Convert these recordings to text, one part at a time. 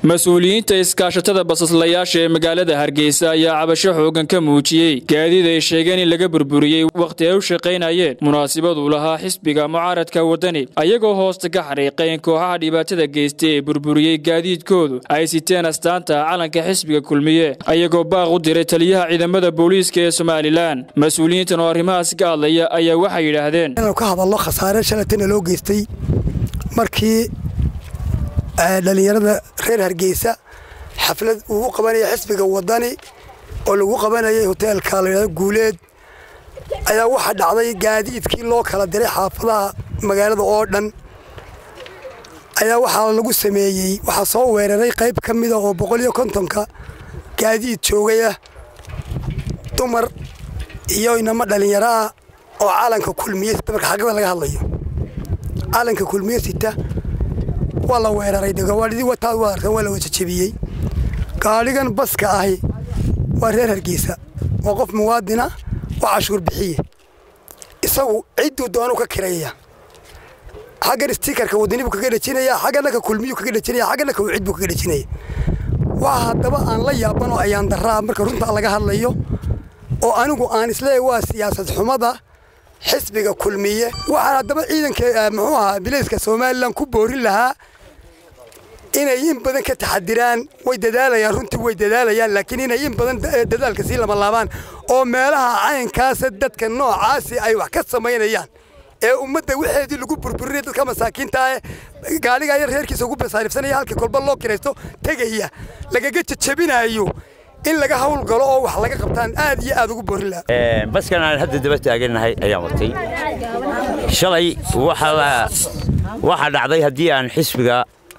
mas-uuliyiinta iskaashatada basaslayaasha ee magaalada hargeysa ayaa cabasho xoogan ka muujiyey gaadiid ay sheegeen in laga burburiyey wakhti ay u shaqaynayeen munaasibaduu lahaa xisbiga mucaaradka waddani ayagoo hoosta ka xariiqay in kooxaha dhibaatada geystay ee burburiyey gaadiidkoodu ay siteen astaanta calanka xisbiga kulmiye ayagoo baaq u diray taliyaha ciidamada booliiska ee somalilan mas-uuliyiintan oo arrimahaasi ka hadlaya ayaa waxay yidhaahdeen inanu ka hadallo khasaare shalatana loo geystay markii dhallinyarada reer hargeysa xaflad uu u qabanaya xisbiga wadani oo lagu qabanayay hoteelka layidhahdo guuleed ayaa waxaa dhacday gaadiidkii loo kala diray xaafadaha magaalada oo dhan ayaa waxaa lagu sameeyey waxaa soo weeraray qayb ka mida oo boqol iyo kontonka gaadiid joogaya dumar iyo inamo dhallinyaro ah oo calanka kulmiye sita marka xaggada laga hadlayo calanka kulmiye sita waa la weeraray gawaadhidii wataad waa arkan waa la wajajabiyey gaadhigan baska ahi waa reer hargeysa waa qof muwaadina waa cashuur bixiye isagu cidduu doonu ka kiraya xaggan stiikarka wadani buu kaga dhejinaya xaggana ka kulmiyuu kaga dhejinaya xaggana ka wicid buu kaga dhejinaya waa haddaba aan la yaabanoo ayaan daraa marka runtaa laga hadlayo oo anigu aan isleeyahay waa siyaasad xumada xisbiga kulmiye waxaan haddaba ciidanka muxuu ahaa bilayska somalilan ku boorin lahaa inay in badan ka taxadiraan way dadaalayaan runtii way dadaalayaan laakiin inay in badan dadaalka sii lama laabaan oo meelaha caynkaasa dadka noocaasi ay wax ka samaynayaan ee ummadda waxeedii lagu burburinaya dadka masaakiinta ah gaaliga yar reerkiisa ugu basaarifsanaya halkii kolba loo kiraysto tegaya lagaga jajabinaayo in laga hawl galo oo wax laga qabtaan aad iyo aad ugu boorin lahaa baskan aan hadda daba taagannahay ayaan watay shalay waxaa dhacday haddii aan xisbiga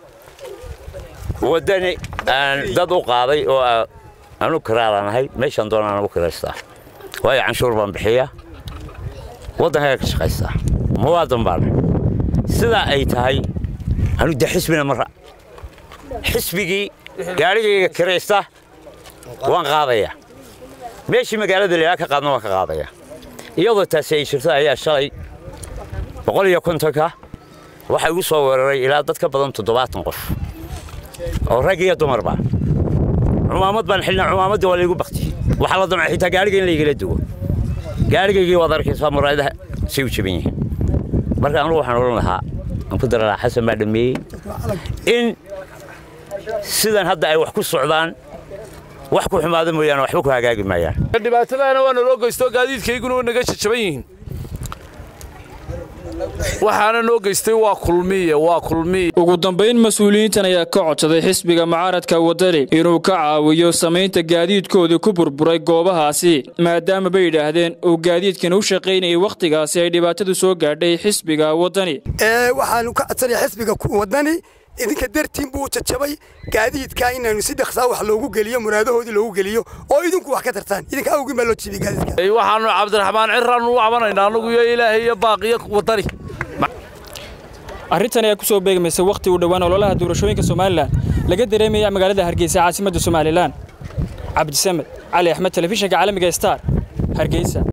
waddani aan dad u qaaday oo aanu kiraadanahay meeshaan doonaan ugu kiraystaa waayo canshuur baan bixiya waddankaga ka shaqaystaa muwaadan baan sidaa ay tahay anu de xisbina mara xisbigii gaarigayga kiraysta waan qaadayaa meeshii magaalada leelaa ka qaadna waan ka qaadayaa iyadoo taasi ay jirto ayaa shalay boqol iyo kontonka waxaa igu soo weeraray ilaa dad ka badan toddobaatan qof oo rag iyo dumarba cumaamad baan xilnaa cumaamaddii waa laygu baktiyey waxaa la damcay xitaa gaariga in laygala dugo gaarigaygii waad arkaysaa muraayadaha say u jaban yihiin marka anugu waxaan odhan lahaa aan ku dara lahaa xasan baa dhammeeyey in sidan hadda ay wax ku socdaan wax ku xumaada mooyaane waxba ku hagaagi maayaan dhibaatadaana waa naloo geysto gaadiidkayguna way naga jajaban yihiin waxaana noo geystay waa kulmiye waa kulmiye ugu dambayn mas-uuliyiintan ayaa ka codsaday xisbiga mucaaradka waddani inuu ka caawiyo samaynta gaadiidkoodii ku burburay goobahaasi maadaama bay yidhaahdeen uu gaadiidkan u shaqaynayay wakhtigaasi ay dhibaatadu soo gaadhay xisbiga waddani waxaanu ka codsanaya xisbiga waddani idinka dartiin buu jajabay gaadiidkaa inaanu si dhaqsaa wax loogu geliyo muraadahoodii loogu geliyo oo idinku wax ka tartaan idinka awgin baa loo jibiyey gaadiidka waxaanu cabdiraxmaan ciraan u cabanaynaa annagu iyo ilaahay iyo baaqiyo waddani arrintan ayaa ku soo beegmaysa wakhti uu dhowaan ololaha doorashooyinka somalilan laga dareemaya magaalada hargeysa caasimadda somalilan cabdisamed cali axmed telefishinka caalamiga star hargeysa